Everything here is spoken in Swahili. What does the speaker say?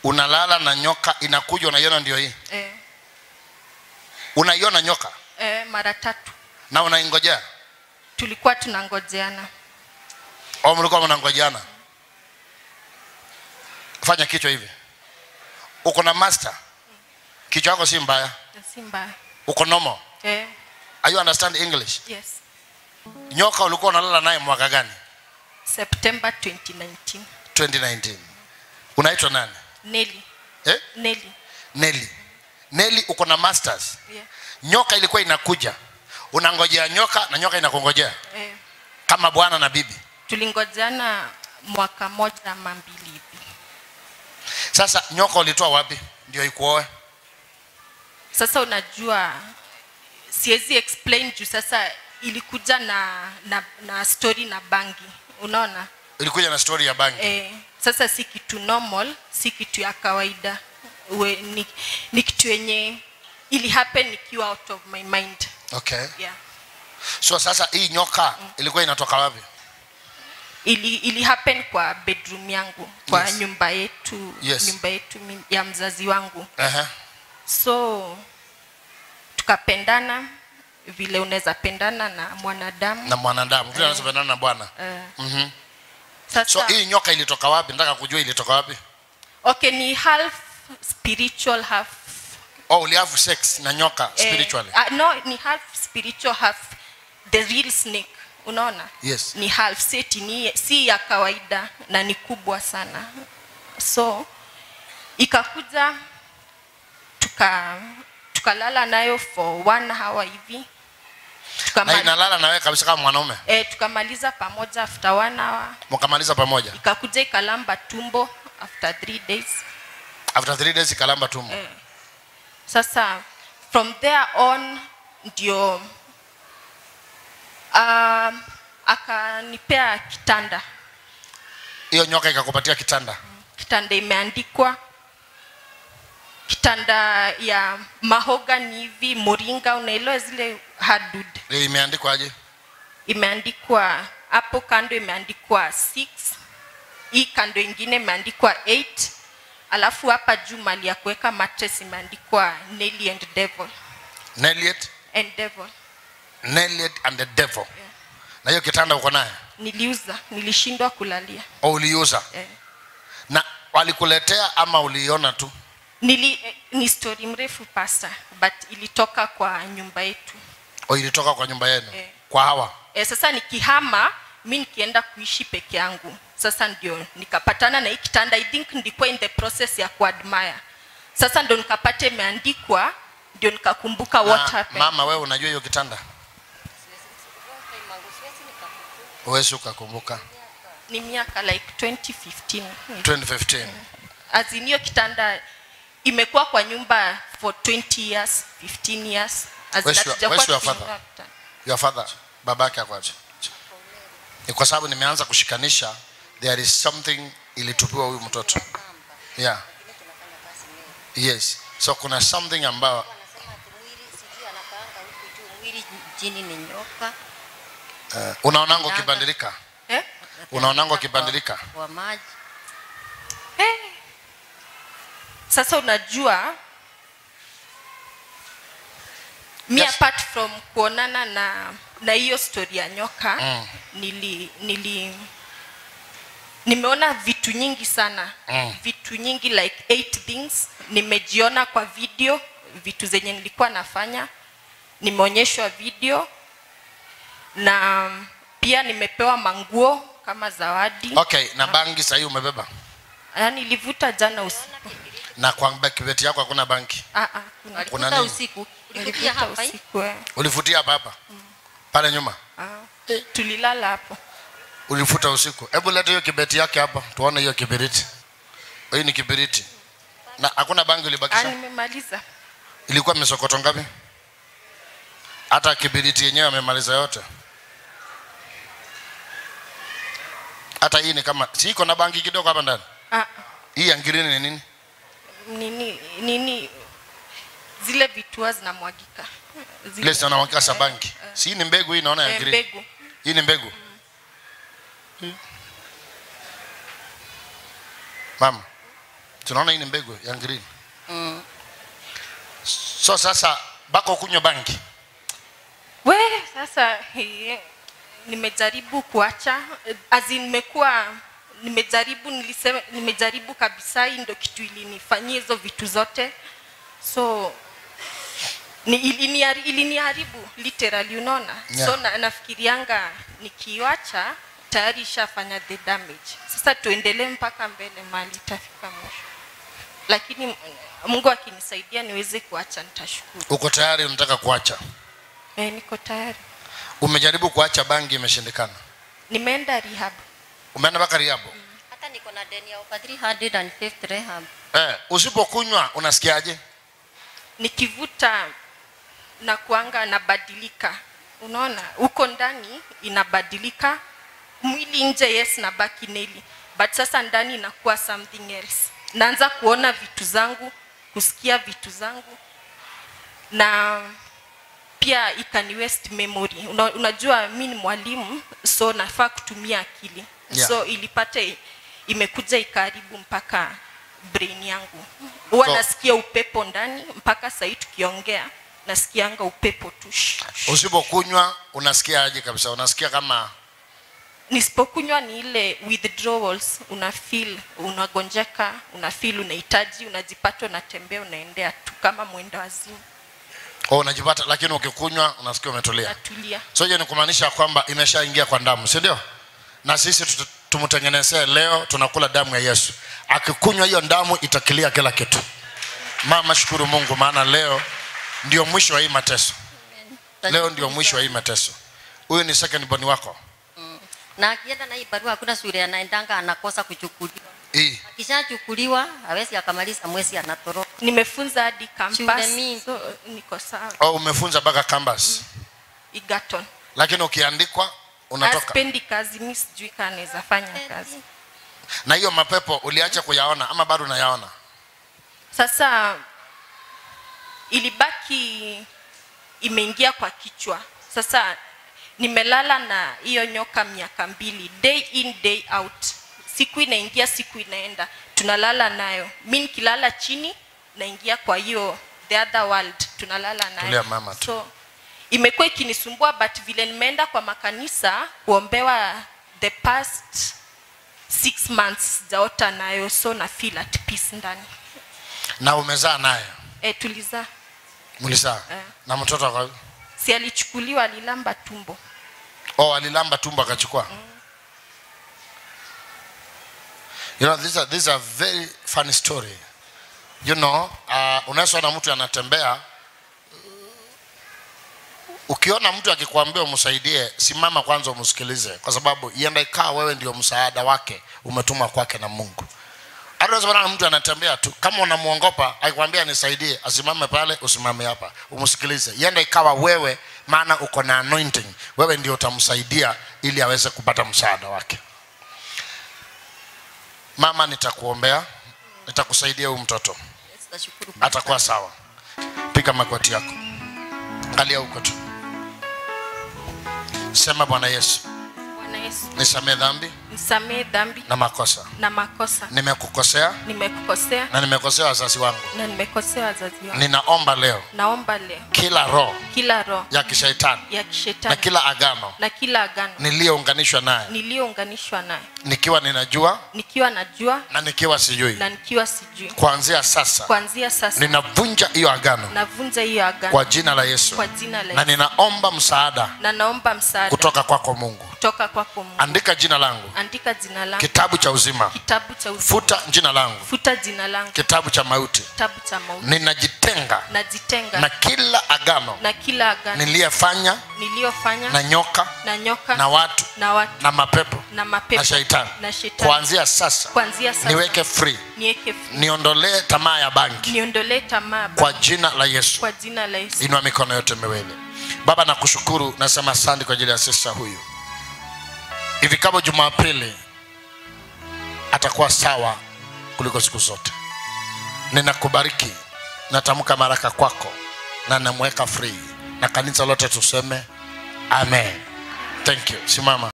unalala na nyoka inakuja unaiona ndio hii eh, unaiona nyoka eh, mara tatu na unaingojea tulikuwa tunangojeana au mlikuwa mnangojeana fanya kichwa hivi uko na master kichwa yako si mbaya si mbaya uko normal eh, are you understand english yes nyoka ulikuwa unalala naye mwaka gani september 2019 2019 unaitwa nani neli eh? neli neli neli uko na masters yeah. nyoka ilikuwa inakuja unangojea nyoka na nyoka inakungojea eh, kama bwana na bibi tulingojeana mwaka moja ama mbili hivi sasa nyoka ulitoa wapi ndio ikuoe sasa unajua siwezi explain juu sasa ilikuja na na, na story na bangi unaona ilikuja na story ya bangi eh, sasa si kitu normal si kitu ya kawaida We, ni, ni kitu yenye ili happen nikiwa out of my mind okay yeah. so sasa hii nyoka ilikuwa inatoka wapi ili, ili happen kwa bedroom yangu kwa Yes. nyumba yetu Yes. nyumba yetu mi- ya mzazi wangu uh-huh. so tukapendana vile unaweza pendana na mwanadamu na mwanadamu vile anazopendana na bwana eh, mm-hmm. sasa so hii nyoka ilitoka wapi nataka kujua ilitoka wapi okay ni half spiritual half oh ulihavu sex na nyoka spiritually eh, uh, no ni half spiritual half the real snake unaona yes ni half seti ni si ya kawaida na ni kubwa sana so ikakuja tuka tukalala nayo for one hour hivi na Tukama, inalala na wewe kabisa kama mwanaume eh, tukamaliza pamoja after one hour mkamaliza pamoja ikakuja ikalamba tumbo after three days after three days ikalamba tumbo eh, sasa from there on ndio uh, akanipea kitanda hiyo nyoka ikakupatia kitanda kitanda imeandikwa kitanda ya mahogani hivi moringa unaelewa zile hardwood Hiyo imeandikwa aje imeandikwa hapo kando imeandikwa 6 hii kando ingine imeandikwa 8 alafu hapa juu mali ya kuweka mattress imeandikwa Nelly and devil Neliet, and devil Neliet and the devil na hiyo kitanda uko naye niliuza nilishindwa kulalia au uliuza eh. na walikuletea ama uliiona tu Nili, eh, ni story mrefu pasta but ilitoka kwa nyumba yetu au ilitoka kwa nyumba yenu Eh. kwa hawa e, sasa nikihama mi nikienda kuishi peke yangu sasa ndio nikapatana na hii kitanda i think ndikuwa in the process ya kuadmire sasa ndo nikapata imeandikwa ndio nikakumbuka what na, happened mama wewe unajua hiyo kitanda uwezi ukakumbuka ni miaka like 2015 2015 as in hiyo kitanda imekuwa kwa nyumba for 20 years 15 years As in Where's your- hatujakuwa where's your tukinunua father? kitanda. your father babake akwaje ni kwa sababu nimeanza kushikanisha there is something ilitupiwa huyu mtoto yeah yes so kuna something ambayo Anasema ati mwili sijui anakaanga huku juu, mwili chini ni nyoka. uh, unaonanga ukibadilika eh? unaonanga ukibadilika Kwa maji. Eh. sasa unajua mi Yes. apart from kuonana na na hiyo story ya nyoka Mm. nili nili nimeona vitu nyingi sana Mm. vitu nyingi like eight things nimejiona kwa video vitu zenye nilikuwa nafanya nimeonyeshwa video na pia nimepewa manguo kama zawadi okay na bangi sahii umebeba Ah, nilivuta jana usiku na kwa kibeti yako hakuna banki Ah, ah, kuna- Kuna Alikuta nini? usiku. Ulikuja nilivuta hapa hii? usiku eh. ulifutia hapa hapa pale nyuma Ah, tulilala hapo ulifuta usiku hebu leta hiyo kibeti yake hapa tuone hiyo kibiriti hii ni kibiriti na hakuna bangi ah, ulibakisha nimemaliza ilikuwa misokoto ngapi hata kibiriti yenyewe amemaliza yote hata hii ni kama si iko na bangi kidogo hapa ndani ah, hii ya ngirini ni nini nini nini zile vitua zinamwagika Zile- ile zinawakika sa bangi si hii ni mbegu hii naona ya eh, ngirini mbegu hii ni mbegu mama tunaona hii ni mbegu ya green Mm. so sasa bako kunywa bangi we sasa he, nimejaribu kuacha azi nimekuwa nimejaribu nilisema nimejaribu kabisa hii ndo kitu ilinifanyia hizo vitu zote so ni ilinihari- iliniharibu literally unaona Yeah. so na, nafikirianga nikiwacha tayari ishafanya the damage sasa tuendelee mpaka mbele mali itafika mwisho lakini mm, mungu akinisaidia niweze kuacha nitashukuru uko tayari unataka kuacha e, niko tayari umejaribu kuacha bangi imeshindikana nimeenda rehab umeenda mpaka riabo hata niko na deni ya over 350 rehab eh, usipokunywa unasikiaje nikivuta na kuanga nabadilika unaona huko ndani inabadilika mwili nje yes nabaki neli but sasa ndani inakuwa something else naanza kuona vitu zangu kusikia vitu zangu na pia ikani waste memory Una, unajua mi ni mwalimu so nafaa kutumia akili Yeah. so ilipate imekuja ikaharibu mpaka brain yangu huwa So- nasikia upepo ndani mpaka sahii tukiongea nasikianga upepo tu Shh, shh. usipokunywa unasikiaje kabisa unasikia kama nisipokunywa ni ile withdrawals una feel unagonjeka una feel unahitaji unajipata unatembea unaendea tu kama mwenda wazimu oh, unajipata lakini ukikunywa unasikia umetulia natulia so hiyo ni kumaanisha kwamba imeshaingia kwa damu si ndio na sisi tutu- tumtengenezee leo tunakula damu ya yesu akikunywa hiyo damu itakilia kila kitu mama shukuru mungu maana leo ndio mwisho wa hii mateso leo ndio mwisho wa hii mateso huyu ni second born wako na akienda na hii barua hakuna shule anaendanga anakosa kuchukuliwa hii akishachukuliwa hawezi akamaliza mwezi anatoroka nimefunza hadi Shule campus mingi. so niko sawa oh, umefunza mpaka canvas Egerton lakini ukiandikwa unatoka aspendi kazi mi sijui kaa naweza fanya kazi na hiyo mapepo uliacha kuyaona ama bado unayaona sasa ilibaki imeingia kwa kichwa sasa nimelala na hiyo nyoka miaka mbili day in day out siku inaingia siku inaenda tunalala nayo mi nikilala chini naingia kwa hiyo the other world tunalala nayo Tulia mama tu. so imekuwa ikinisumbua but vile nimeenda kwa makanisa kuombewa the past six months sijaota nayo so na feel at peace ndani na umezaa naye e, tulizaa mlizaa Eh. na mtoto akawa si alichukuliwa alilamba tumbo oh alilamba tumbo akachukua you know this is a, this is a very funny story you know uh, unaweza ona mtu anatembea ukiona mtu akikwambia umsaidie simama kwanza umsikilize kwa sababu ienda ikaa wewe ndio msaada wake umetuma kwake na mungu hata unaweza kuona mtu anatembea tu kama unamwongopa akikwambia nisaidie asimame pale usimame hapa umsikilize ienda ikawa wewe maana uko na anointing wewe ndio utamsaidia ili aweze kupata msaada wake mama nitakuombea nitakusaidia huyu mtoto tutashukuru atakuwa sawa piga magoti yako angalia huko tu sema bwana yesu bwana yesu nisamee dhambi nisamee dhambi na makosa na makosa nimekukosea nimekukosea na nimekosea wazazi wangu na nimekosea wazazi wangu ninaomba leo naomba leo kila roho kila roho ya kishaitani ya na kishetani kila agano na kila agano niliyounganishwa naye niliyounganishwa nayo nikiwa ninajua nikiwa najua na nikiwa sijui na nikiwa sijui kuanzia sasa kuanzia sasa ninavunja hiyo agano navunja hiyo agano kwa jina la yesu kwa jina la na Yesu ninaomba msaada na naomba msaada kutoka kwako mungu kutoka kwako Mungu andika jina langu andika jina langu kitabu cha uzima kitabu cha uzima futa jina langu futa jina langu kitabu cha mauti kitabu cha mauti ninajitenga najitenga na kila agano na kila agano niliyefanya niliyofanya na nyoka na nyoka na watu na watu na mapepo na mapepo na shaitani na shetani kuanzia sasa kuanzia sasa niweke free niweke free. niondolee tamaa ya bangi niondolee tamaa kwa jina la yesu kwa jina la Yesu inua mikono yote miwili baba nakushukuru nasema asante kwa ajili ya sista huyu ifikapo jumapili atakuwa sawa kuliko siku zote ninakubariki natamka baraka kwako na namweka free na kanisa lote tuseme amen thank you simama